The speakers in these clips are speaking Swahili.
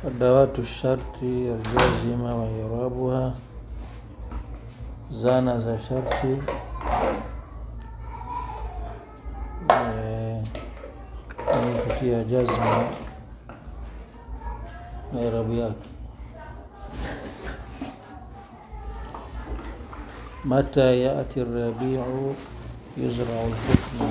أدوات الشرط الجازمة وإعرابها zana za sharti ni kutia jazma na irabu yake. Mata yati rabiu yuzrau lhukmu,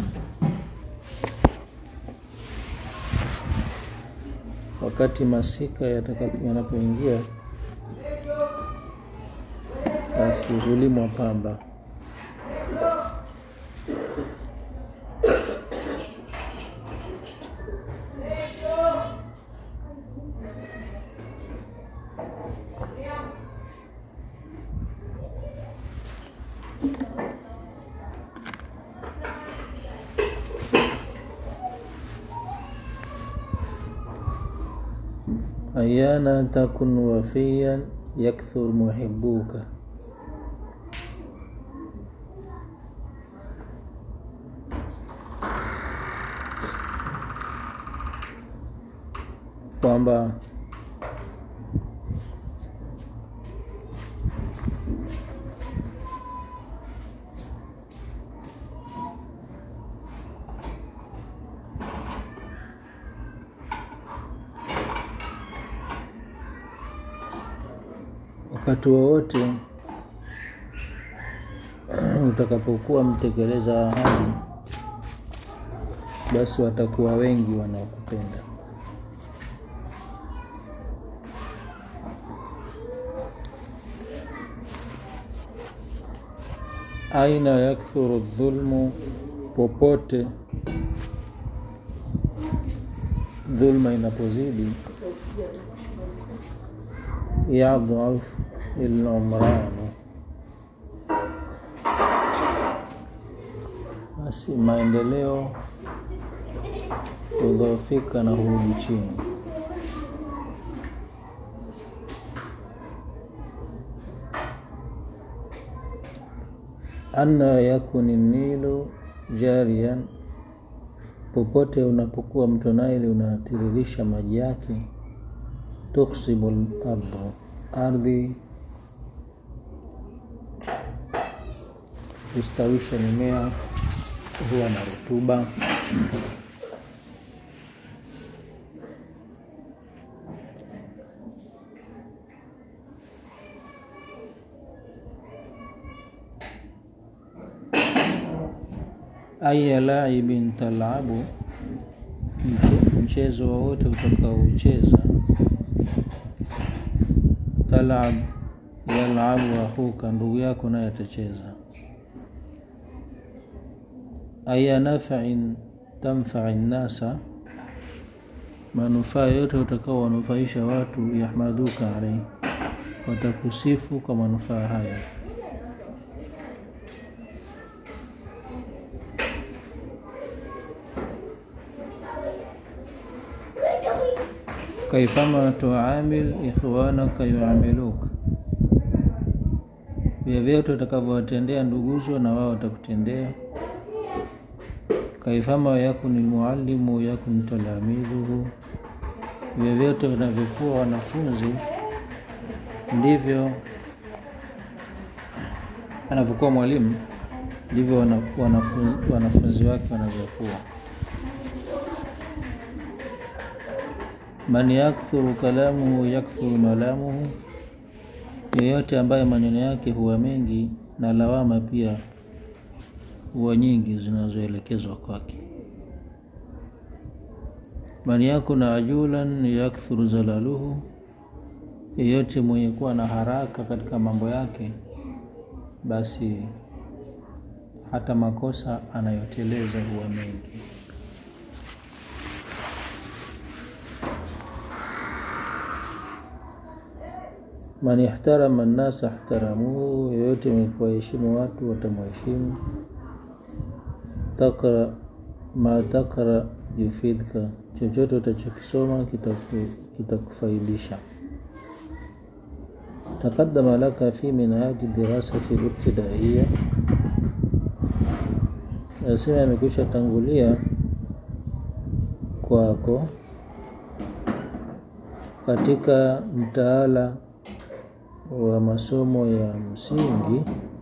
wakati masika yanapoingia basi hulimwa pamba. Ayana takun wafiyan yakthur muhibbuka kwamba wakati wowote utakapokuwa mtekeleza ahadi, basi watakuwa wengi wanaokupenda. aina yakthuru dhulmu, popote dhulma inapozidi, yadhaf ilumranu, basi maendeleo hudhoofika na hurudi chini. anna yakuni nilu jariyan, popote unapokuwa mto Naili unatiririsha maji yake. Tuksibu lardhu, ardhi hustawisha mimea, huwa na rutuba. aya laibin talabu, mchezo wowote utakaoucheza. Talab yalabu akhuka, ndugu yako naye atacheza. Aya nafain tamfai nnasa, manufaa yote utakao wanufaisha watu. Yahmaduka alaihi, watakusifu kwa manufaa haya. kaifama tuamil ikhwanaka yuamiluka, vyovyote utakavyowatendea nduguzo na wao watakutendea. Kaifama yakuni lmuallimu yakun talamiduhu, vyovyote wanavyokuwa wanafunzi ndivyo anavyokuwa mwalimu ndivyo wanafunzi, wanafunzi wake wanavyokuwa. Man yakthuru kalamuhu yakthuru malamuhu, yeyote ambaye maneno yake huwa mengi na lawama pia huwa nyingi zinazoelekezwa kwake. Man yakuna ajulan yakthuru zalaluhu, yeyote mwenye kuwa na haraka katika mambo yake, basi hata makosa anayoteleza huwa mengi. Man ihtarama nnasa ihtaramuhu, yoyote mwenye kuwaheshimu watu watamheshimu. Takra ma takra yufidka, chochote utachokisoma kitakufaidisha. Taqaddama laka fi minhaji dirasati libtidaiya, anasema amekwisha tangulia kwako katika mtaala wa masomo ya msingi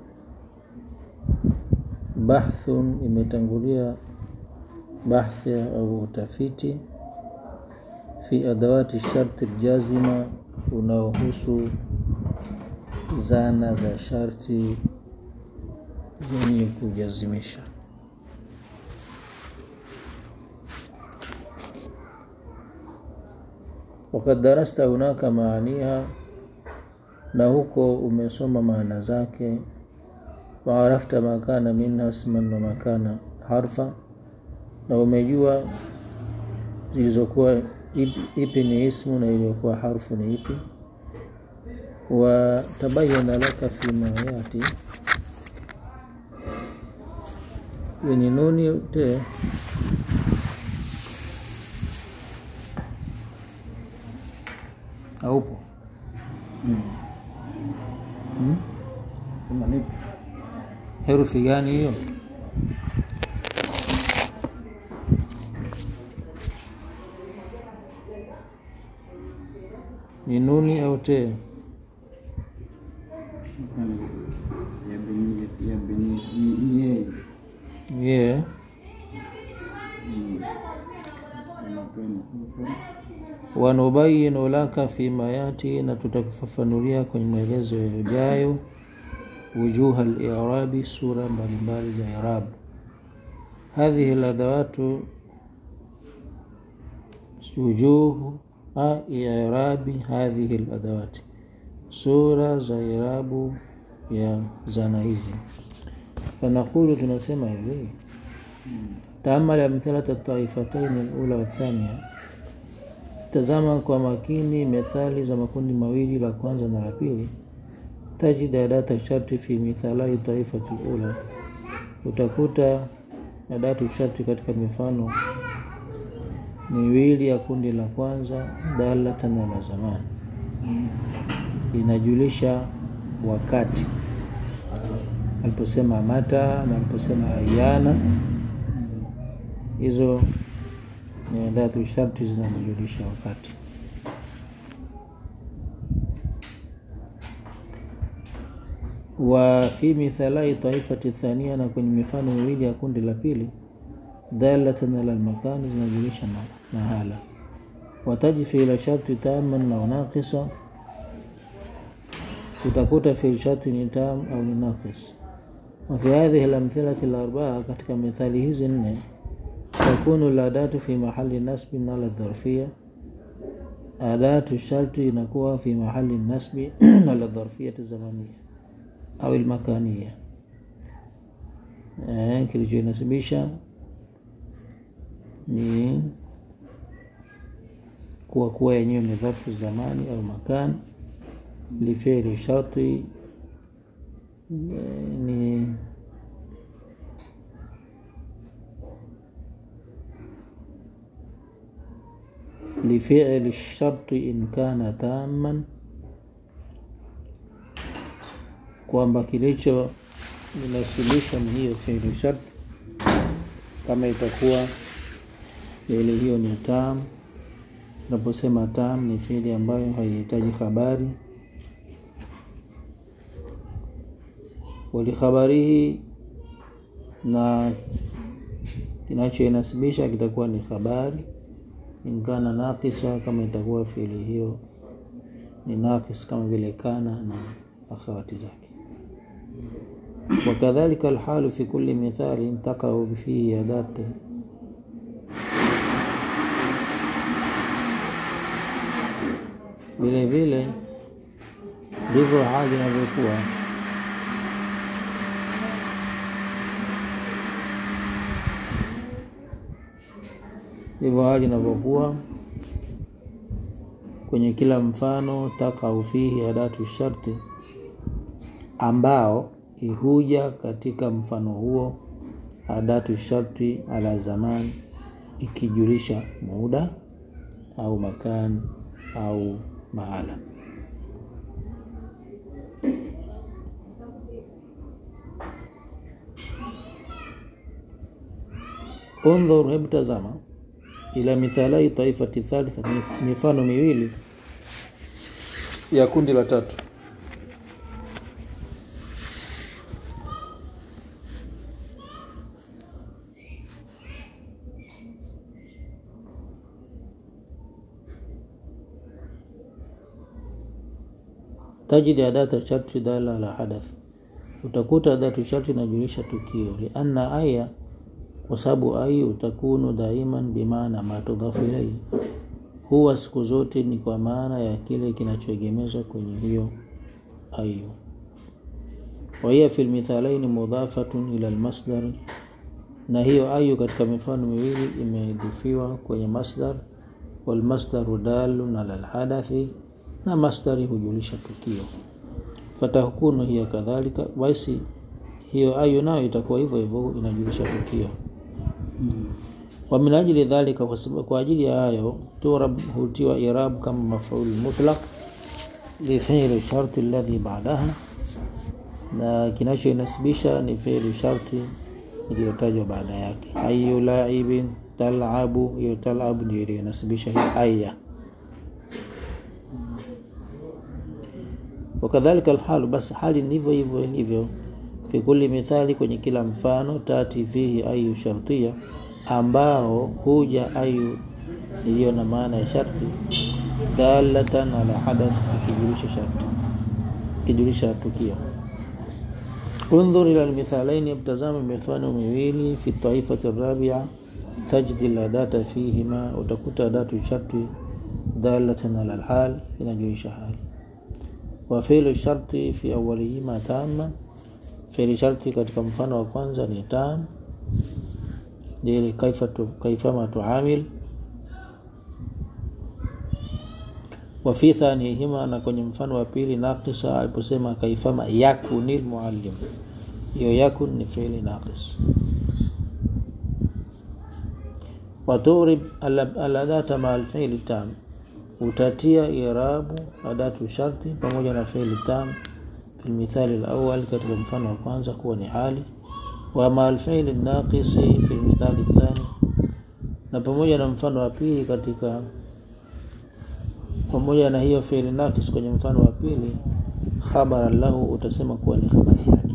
bahthun imetangulia bahthi au utafiti fi adawati sharti ljazima unaohusu zana za sharti zenye kujazimisha wakad darasta hunaka maaniha na huko umesoma maana zake waarafta makana minha isman wa makana harfa na umejua zilizokuwa ipi ni ismu na iliyokuwa harfu ni ipi watabayana laka fima yati yenye nuni te haupo Mm. hmm? Sema nipi? herufi gani hiyo ni nuni au te Ya bini ya bini ni- ni yeye. ye Mm. Anapenda. wanubayinu laka fima yati na tutakufafanulia kwenye maelezo yajayo wujuha lirabi sura mbalimbali za irabu hadhihi ladawatu wujuhu irabi hadhihi ladawati sura za irabu ya zana hizi fanaqulu tunasema hivi taamal amthalata taifataini alula wathania tazama kwa makini methali za makundi mawili la kwanza na la pili tajid adata sharti fi mithalai taifati lula utakuta adatu sharti katika mifano miwili ya kundi la kwanza dalatan ala zamani inajulisha wakati aliposema mata na aliposema ayana hizo ni adatu sharti zinazojulisha wakati wa fi mithalai taifati thania na kwenye mifano miwili ya kundi la pili dalatan ala lmakani zinajulisha ma- mahala wataji fiila sharti taman au naqisa utakuta fiil sharti ni tam au ni naqis wafi hadhihi lamthilati larbaa katika mithali hizi nne takunu ladatu fi mahali nasbin ala dharfia adatu sharti inakuwa fi mahali nasbi ala dharfiyati zamania au ilmakania eh, kilichoinasibisha ni kuwa kuwa yenyewe ni dharfu zamani au makan lifili sharti eh, ni لفعل الشرط إن كان تاما kwamba kilicho inasilisha ni hiyo fiili shart kama itakuwa fiili hiyo ni tam tunaposema tam ni fiili ambayo haihitaji habari walikhabarihi na kinachoinasibisha kitakuwa ni habari inkana nakisa kama itakuwa fiili hiyo ni nakis kama vile kana na akhawati zake wakadhalika alhalu fi kulli mithalin taqau fihi adati vile vile ndivyo hali inavyokuwa ndivyo hali inavyokuwa kwenye kila mfano takau fihi adatu sharti ambao ihuja katika mfano huo adatu sharti ala zamani ikijulisha muda au makan au mahala undhur hebu tazama ila mithalai taifati thalitha mif- mifano miwili ya kundi la tatu tajidi adata sharti dala la hadath utakuta adatu sharti inajulisha tukio lianna aya kwa sababu ayu utakunu daiman bimaana ma tudhafu ilaihi huwa siku zote ni kwa maana ya kile kinachoegemezwa kwenye hiyo ayu wahiya fi lmithalaini mudhafatun ila lmasdari na hiyo ayu katika mifano miwili imedhifiwa kwenye masdar walmasdaru dalun ala lhadathi na masdari hujulisha tukio fatahkunu hiya kadhalika basi hiyo ayu nayo itakuwa hivyo hivyo inajulisha tukio wa min ajli dhalika kwa sababu kwa ajili ya hayo turab hutiwa irab kama mafaul mutlaq li fi'li sharti alladhi ba'daha na kinachoinasibisha ni fi'li sharti iliyotajwa baada yake ayu laibin talabu hiyo talabu ndio iliyonasibisha hiyo aya wakadhalika alhalu basi hali ndivyo hivyo ilivyo fi kulli mithali kwenye kila mfano tati fihi ayu shartia ambao huja ayu iliyo na maana ya sharti dalatan ala hadath ikijulisha sharti ikijulisha tukio undhur ila almithalaini mtazame mifano miwili fi taifati rabia tajdi ladata fihima utakuta adatu sharti dalatan ala alhal inajulisha hali wa fi'lu sharti fi awwalihima tamma fi'li sharti katika mfano wa kwanza ni tam ile kaifa tu, kaifama tuamil wa fi thanihima na kwenye mfano wa pili naqisa aliposema kaifama yakunil muallim hiyo yakun ni fi'li naqis waturib aladata ma alfi'li tam utatia irabu adatu sharti pamoja na fi'li tam fi almithali alawwal katika mfano wa kwanza kuwa ni hali wa ma alfi'li naqisi fi almithali athani na pamoja na mfano wa pili katika pamoja na hiyo fi'li naqis kwenye mfano wa pili khabara lahu utasema kuwa ni habari yake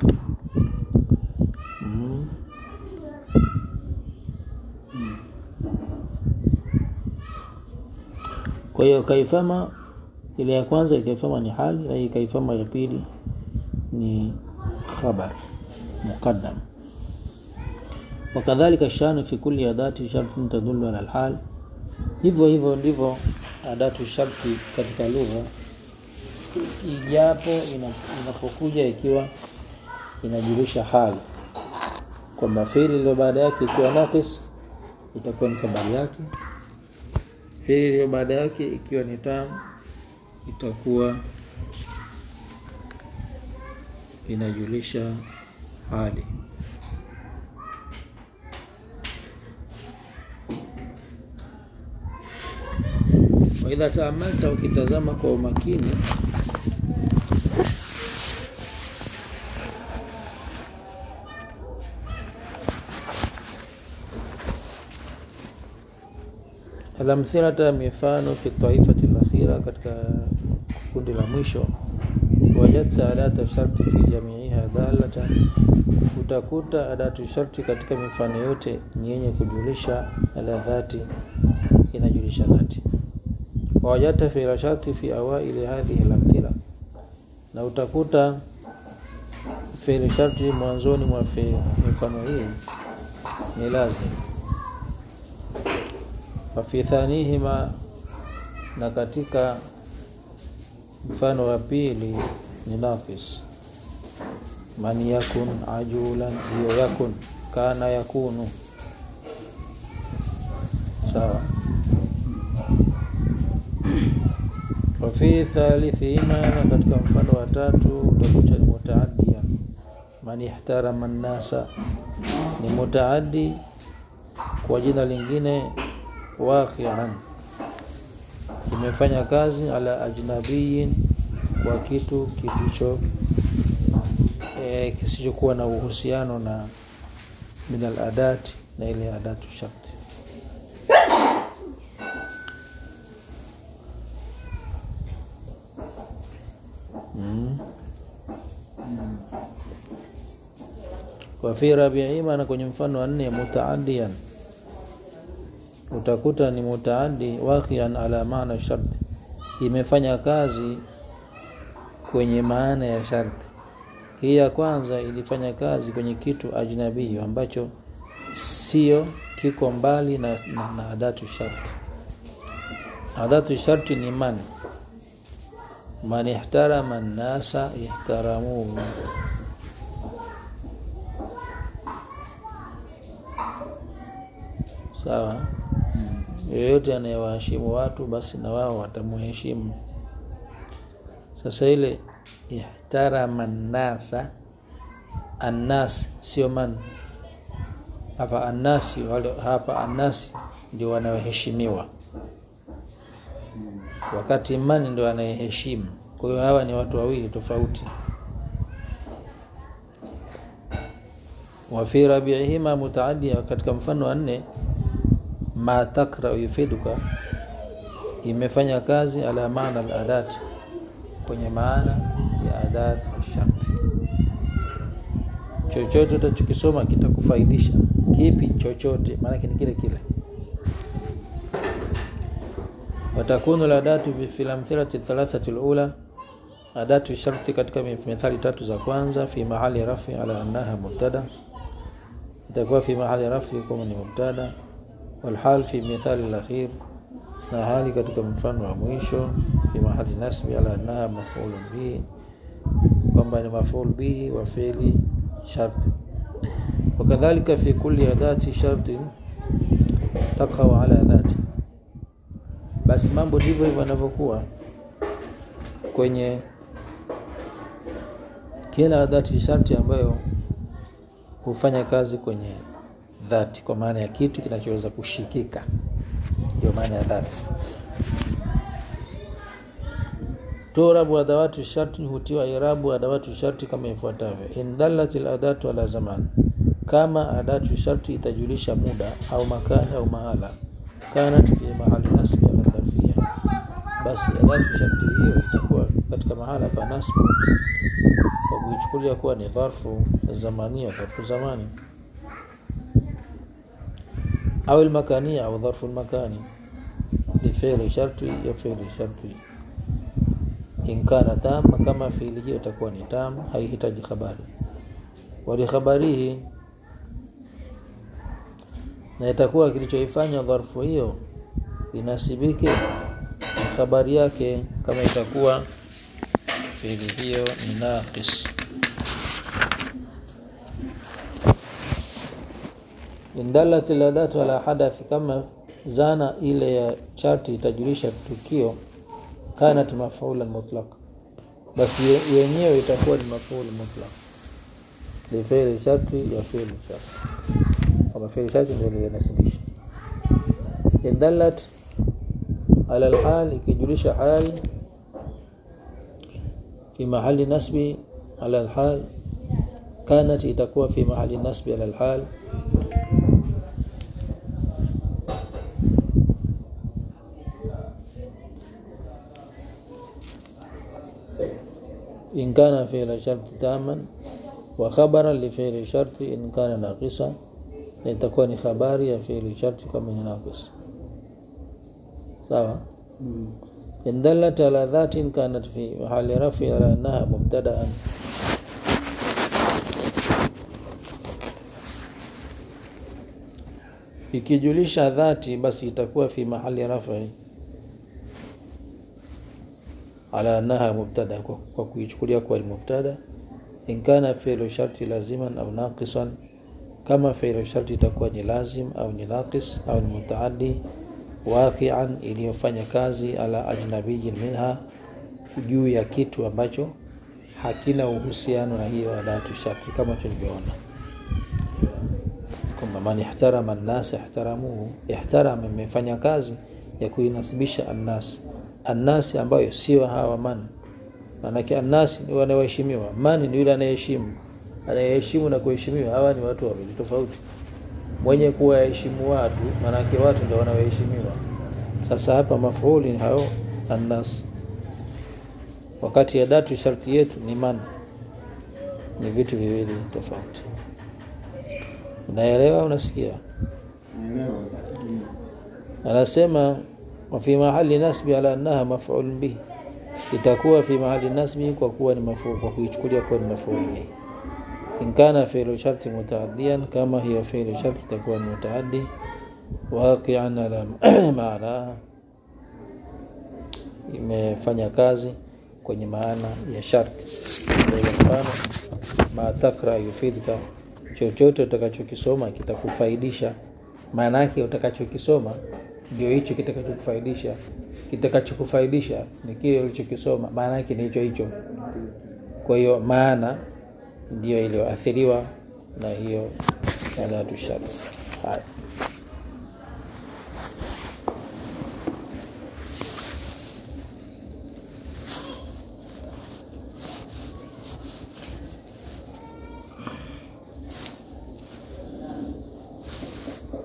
mm. kwa hiyo kaifama ile ya kwanza kaifama ni hali na hii kaifama ya pili ni khabar muqaddam wakadhalika shanu fi kulli adati shartin tadullu ala alhal hivyo hivyo ndivyo adatu sharti katika lugha ijapo inapokuja ikiwa inajulisha hali kwamba fiili iliyo baada yake ikiwa naqis itakuwa ni habari yake fiili iliyo baada yake ikiwa ni tam itakuwa inajulisha hali waidha taamalta ukitazama kwa umakini alamthilata mifano fi taifati lakhira katika kundi la mwisho wajadta adata sharti fi jamiiha dalatan utakuta adatu sharti katika mifano yote ni yenye kujulisha ala dhati inajulisha dhati wawajadta fi'la sharti fi awaili hadhihi al-amthila na utakuta fi'li sharti mwanzoni mwa mifano hii ni lazim wa fi thanihima na katika mfano wa pili ni nafis man yakun ajulan hiyo yakun kana yakunu sawa wafi thalithihima na katika mfano wa tatu utakuta ni mutaadia man ihtarama nnasa ni mutaaddi kwa jina lingine waqian kimefanya kazi ala ajnabiyin kwa kitu kilicho e, kisichokuwa na uhusiano na min aladati na ile adatu sharti wa fi rabiihima na kwenye mfano wa nne mutaaddiyan utakuta ni mutaaddi waqian ala maana sharti imefanya kazi kwenye maana ya sharti hii ya kwanza ilifanya kazi kwenye kitu ajnabii ambacho sio kiko mbali na, na, na adatu sharti adatu sharti ni man man ihtarama nnasa ihtaramuhu sawa yoyote anayewaheshimu watu basi na wao watamuheshimu sasa ile ihtarama nnasa annas sio man hapa annasi wale hapa annasi ndio wanaoheshimiwa wakati man ndio anayeheshimu kwa hiyo hawa ni watu wawili tofauti wa fi rabiihima mutaaddia katika mfano wa nne ma takra yufiduka imefanya kazi ala maana al-adat kwenye maana ya adat sharti chochote utachokisoma kitakufaidisha kipi chochote maanake ni kile kile watakunu ladatu fi lamthilati thalathati lula adatu sharti katika mithali tatu za kwanza fi mahali rafi ala annaha mubtada itakuwa fi mahali rafi kama ni mubtada walhal fi mithali lakhir na hali katika mfano wa mwisho fi mahali nasbi ala annaha mafulu bihi kwamba ni maful bihi wa fi'li sharti wakadhalika fi kulli adati sharti taqaw ala dhati basi mambo ndivyo hivyo yanavyokuwa kwenye kila adati sharti ambayo hufanya kazi kwenye dhati kwa maana ya kitu kinachoweza kushikika ndio maana ya dhati turabu adawatu sharti hutiwa irabu adawatu sharti kama ifuatavyo in dallat adatu ala zaman kama adatu sharti itajulisha muda au makani au mahala kanat fi mahali nasbi ala dharfia basi adatu sharti hiyo itakuwa katika mahala pa nasbi kwa kuichukulia kuwa ni dharfu zamania dharfu zamani au almakania au dharfu almakani lifili sharti ya fiili sharti in kana tama kama fiili hiyo itakuwa ni tam haihitaji habari walikhabarihi na itakuwa kilichoifanya dharfu hiyo inasibike na habari yake kama itakuwa fiili hiyo ni naqis indalat ladatu ala hadathi kama zana ile ya charti itajulisha tukio kanat mafulan mutlaq basi yenyewe itakuwa ni maful mutlaq lifili sharti ya fiili sharti kama fiili sharti ndio linasibisha indalat ala alhal ikijulisha hali fi mahali nasbi ala alhal kanat itakuwa fi mahali nasbi ala alhal إن كان فعل شرط تاما وخبرا لفعل شرط إن كان ناقصا لتكون خباري فعل شرط كما ناقص سواء إن دلت على ذات كانت في محل رفع على أنها مبتدأ ikijulisha dhati basi itakuwa fi mahali rafi ala annaha mubtada kwa, kwa kuichukulia kuwa ni mubtada in kana fi'lu sharti laziman au naqisan kama fi'lu sharti itakuwa ni lazim au ni naqis au ni mutaaddi waqi'an iliyofanya kazi ala ajnabiyyin minha juu ya kitu ambacho hakina uhusiano na hiyo adatu sharti kama tulivyoona kwamba man ihtarama an-nas ihtaramuhu ihtarama imefanya kazi ya kuinasibisha an-nas annasi ambayo sio hawa man maanake annasi ni wanaoheshimiwa man ni yule anayeheshimu anayeheshimu na kuheshimiwa hawa ni watu wawili tofauti mwenye kuwaheshimu watu maanake watu ndio wanaoheshimiwa sasa hapa mafuuli ni hao annas wakati ya datu sharti yetu ni man ni vitu viwili tofauti unaelewa unasikia naelewa Ndio. anasema wa fi mahali nasbi ala annaha maf'ul bihi itakuwa fi mahali nasbi kwa kuwa ni maf'ul kwa kuichukulia kuwa ni maf'ul bihi in kana fi'lu sharti mutaaddiyan kama hiyo fi'lu sharti itakuwa ni mutaaddi waqi'an ala maana imefanya kazi kwenye maana ya sharti kwa hiyo mfano ma takra yufidka chochote utakachokisoma kitakufaidisha maana yake utakachokisoma ndio hicho kitakachokufaidisha kitakachokufaidisha ni kile ulichokisoma maana yake ni hicho hicho kwa hiyo maana ndio iliyoathiriwa na hiyo adatu shart